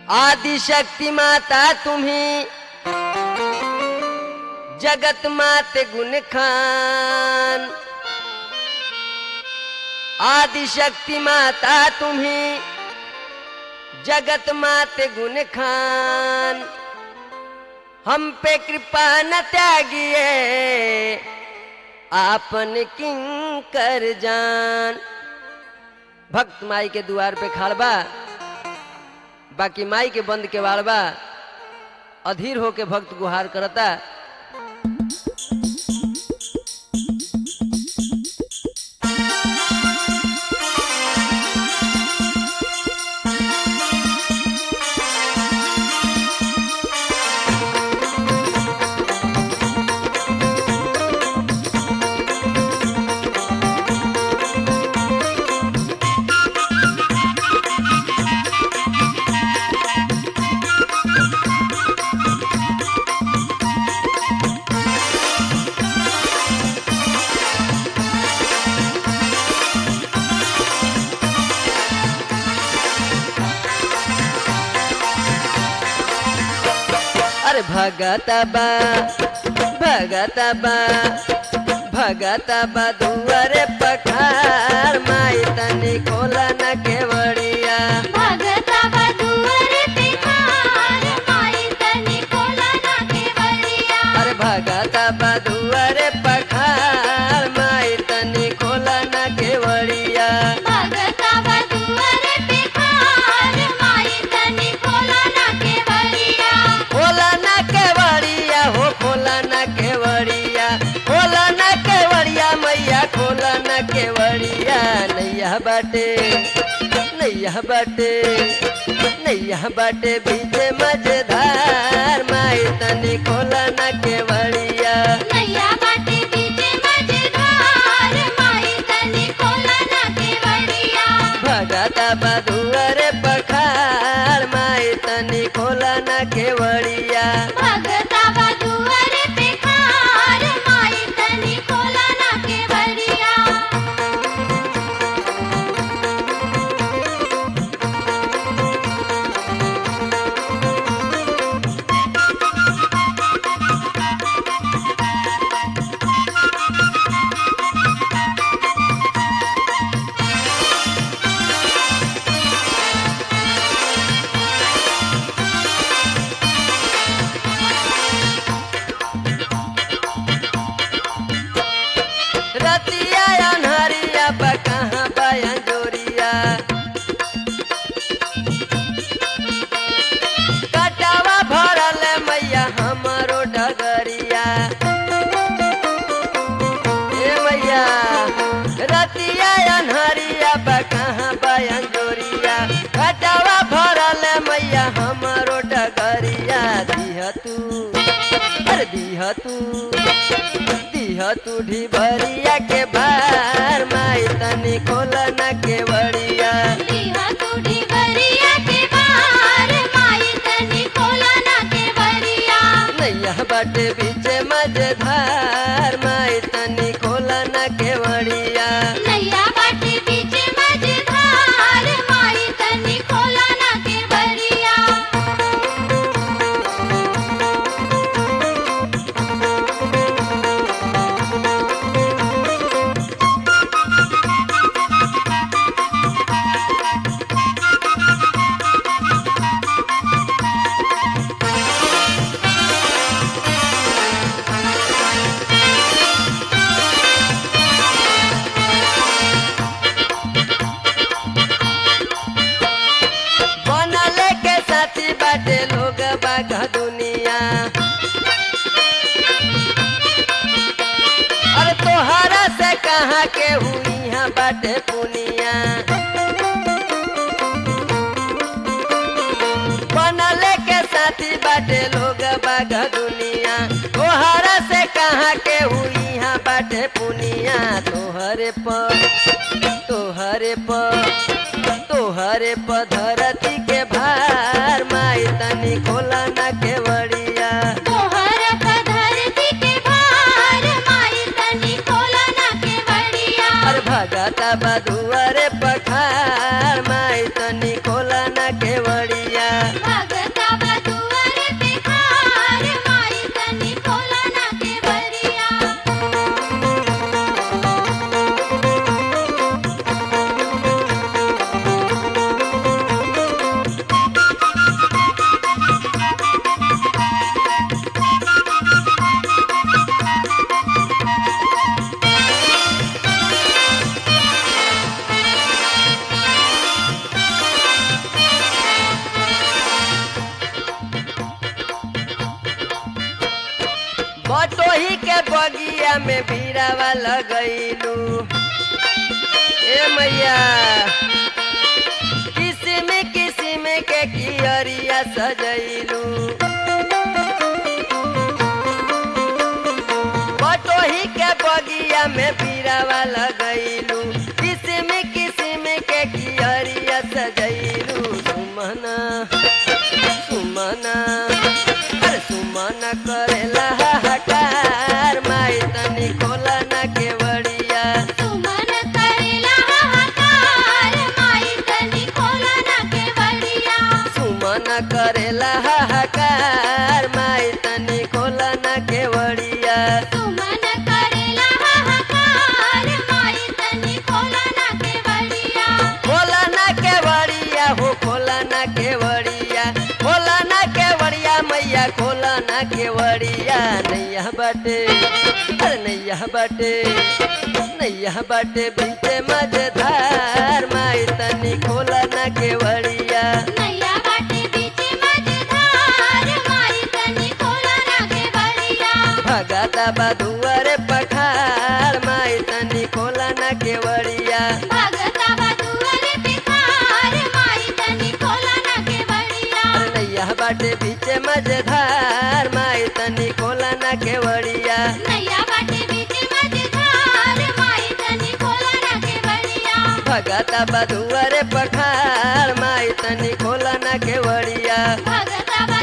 आदिशक्ती माता तुम्ही जगत माते गुण खान आदिशक्ती माता तुम्ही जगत माते गुण खान हम पे कृपा न त्यागिए आपन किंग कर जान भक्त माई के द्वार पे खड़ बा बाकी माई के बंद के वाड़ बा अधीर होके भक्त गुहार करता अरे भगता बा भगता बा भगता बा दुआरे पखार माई तनी खोला न केवड़िया भगता बदुअर पे खार माई तनी कोला ना केवड़िया अरे भगता बा दुआरे पखार माई तनी खोला न केवड़िया भगता बदुअर पे खार माई तनी कोला ना केवड़िया खोला न केवड़िया हो खोला न केवड़िया खोला न केवड़िया मैया खोला न केवड़िया नैया बाटे नैया बाटे नैया बाटे बीचे मजेदार माई तनी खोला न केवड़िया नैया बाटे बीचे मजेदार माई तनी कोला ना केवड़िया भगता बधुअरे पखार माई तनी खोला न केवड़िया भगता बदुअर पे खार माई तनी कोला ना केवड़िया रतिया अनहरिया बा कहाँ बाया जोरिया कटावा भरल मैया हमारो डगरिया ए मैया रतिया अनहरिया बा कहाँ बाया जोरिया कटावा भरल मैया हमारो डगरिया दिह तू अरे दिह तू दिह तू ढिबरिया के भार माई तनी खोला न केवड़िया दिहा तुडी बरिया के बाहर माई तनी कोला ना केवड़िया नैया बाटे बीचे मजेदार माई तनी खोला न केवड़िया नैया बाटे बीच मजेदार माई तनी कोला ना केवड़िया बनले के साथी बाटे लोग बाघ दुनिया अरे तोहरा से कहाँ के हुई यहाँ बाटे पुनिया बनले के साथी बाटे लोग बाघ दुनिया तोहरा से कहाँ के हुई यहाँ बाटे पुनिया तोहरे पर तोहरे पर तोहरे पर धरती के भार माई तनी खोला न केवड़िया तोहर धरती के बाहर माई तनी कोला ना केवड़िया अरे भगता बधुअरे पखार माई तनी खोला न केवड़िया भगता के बगिया में भीरावा लगैलू ए मैया किसिम किसिम के कियरिया सजैलू बटोही के बगिया में भीरावा लगैलू किसिम किसिम के कियरिया सजैलू सुमना सुमना अरे सुमना करेला हाहाकार माई तनी खोला ना केवड़िया सुमन करेला हाहाकार माई तनी खोला ना केवड़िया सुमन करेला हाहाकार माई तनी खोला ना केवड़िया सुमन करेला हाहाकार माई तनी खोला ना केवड़िया खोला ना केवड़िया हो खोला ना केवड़िया खोला ना केवड़िया मैया खोला ना केवड़िया नैया बाटे अरे नैया बाटे नैया बाटे बीचे मजेदार माई तनी खोला ना केवड़िया नैया बाटे बीचे मझधार माई तनी खोला ना केवड़िया भगता बधुअर पखार माई तनी खोला ना केवड़िया भगता बधुअर पिखार माई तनी खोला ना केवड़िया अरे नैया बाटे बीचे मजेदार माई तनी खोला ना केवड़िया नैया बाटे बीचे मझधार माई तनी खोला ना केवड़िया भगता बधुअर पखार माई तनी खोला ना केवड़िया भगता